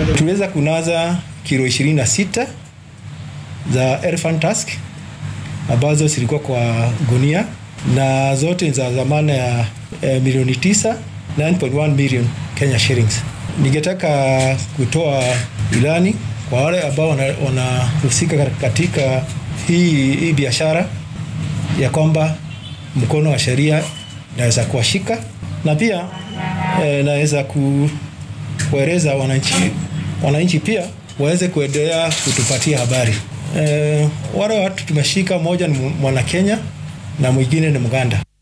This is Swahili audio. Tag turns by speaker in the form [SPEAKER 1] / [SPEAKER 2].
[SPEAKER 1] Tuliweza kunaza kilo 26 za elephant tusk ambazo zilikuwa kwa gunia na zote za dhamana ya eh, milioni 9 9.1 million Kenya shillings. Ningetaka kutoa ilani kwa wale ambao wanahusika wana katika hii, hii biashara ya kwamba mkono wa sheria naweza kuwashika na pia eh, naweza ku, kueleza wananchi wananchi pia waweze kuendelea kutupatia habari. Eh, wale watu tumeshika, mmoja ni mwana Kenya na mwingine ni Mganda.